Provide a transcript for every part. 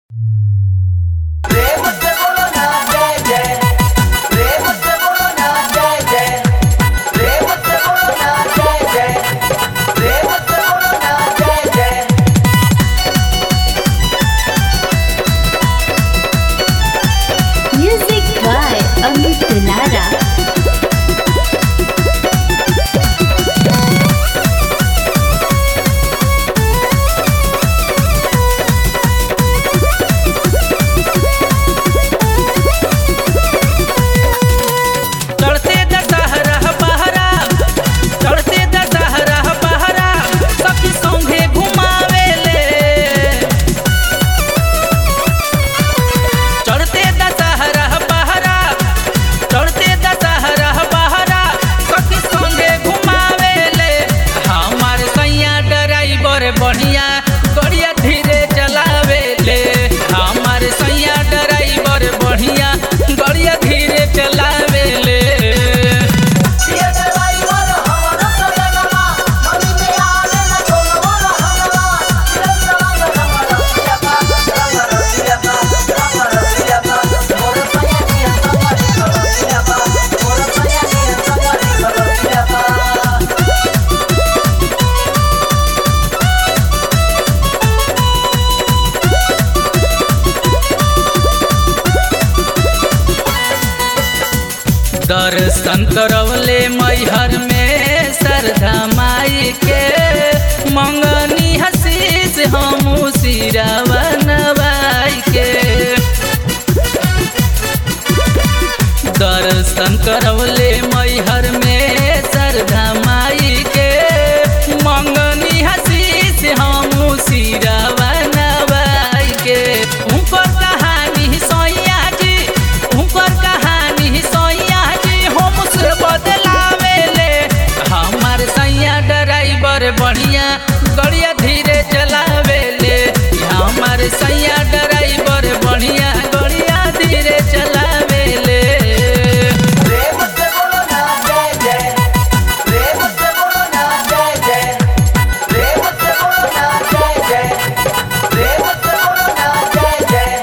दर्शन करवले मैहर में श्रद्धा माई के मंगनी हसीस हमू सिरावा नवाई के दर्शन करवले मैहर में श्रद्धा माई के मंगनी हसीस हमू सिरावा नवाई के ऊपर कहानी सोया जी ऊपर कहानी सोया जी हम से बदलावेले हमार सैया ड्राइवर बढ़िया गड़िया धीरे चलावेले हमार सैया ड्राइवर बढ़िया गड़िया धीरे चलावेले प्रेम से बोलो ना जय जय प्रेम से बोलो ना जय जय प्रेम से बोलो ना जय जय प्रेम से बोलो ना जय जय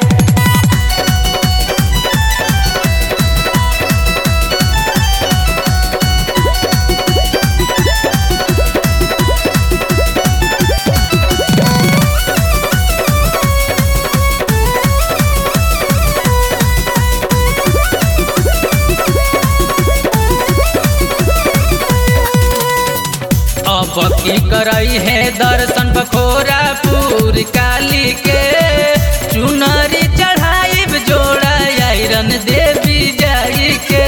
अब की करई है दर्शन बखोरा पूर काली के चुनरी चढ़ाई जोड़ा आयरन देवी जाई के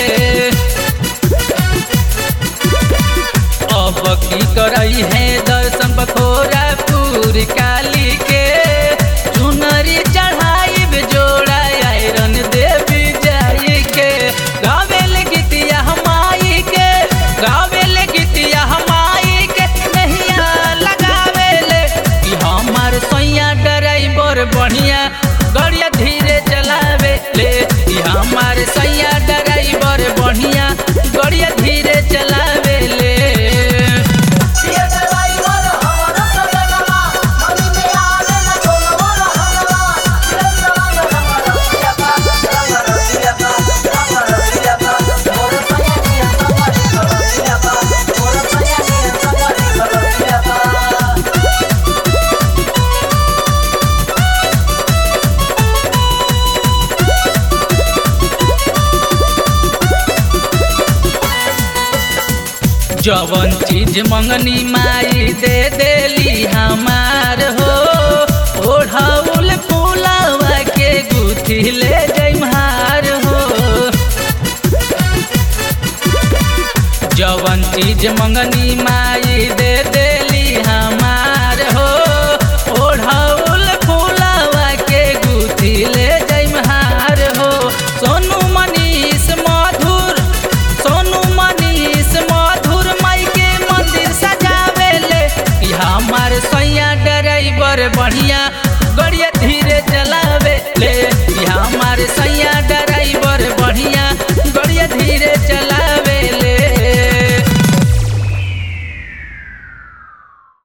अब की करई है दर्शन बखोरा पूर काली के चुनरी चढ़ाई जोड़ा आयरन देवी जाई के गावेल गीतिया हमाई के गावेल गीतिया हमाई के नहिया लगावेले कि हमार सैया ड्राइवर बढ़िया गड़िया धीरे चलावे ले कि हमार सैया ड्राइवर बढ़िया गड़िया धीरे चलावे ले प्रिय ड्राइवर हमारा सजनवा मनी में आवे न छोड़वा रहनवा प्रेम से रंग रंग रसिया रंग रसिया रंग रसिया मोर सैया नियन संगरी रसिया मोर सैया नियन संगरी रसिया जवन चीज मंगनी माई दे देली हमार हो ओढ़ाउल फूलावा के गुथी ले जइमार हो जवन चीज मंगनी माई दे देली हमार हो ओढ़ाउल फूलावा के गुथी ले जइमार हो सोनू मनीष मधुर सोनू मनीष मधुर माई के मंदिर सजावेले कि हमार सैया ड्राइवर बढ़िया गड़िया धीरे चलावे ले कि हमार सैया ड्राइवर बढ़िया गड़िया धीरे चला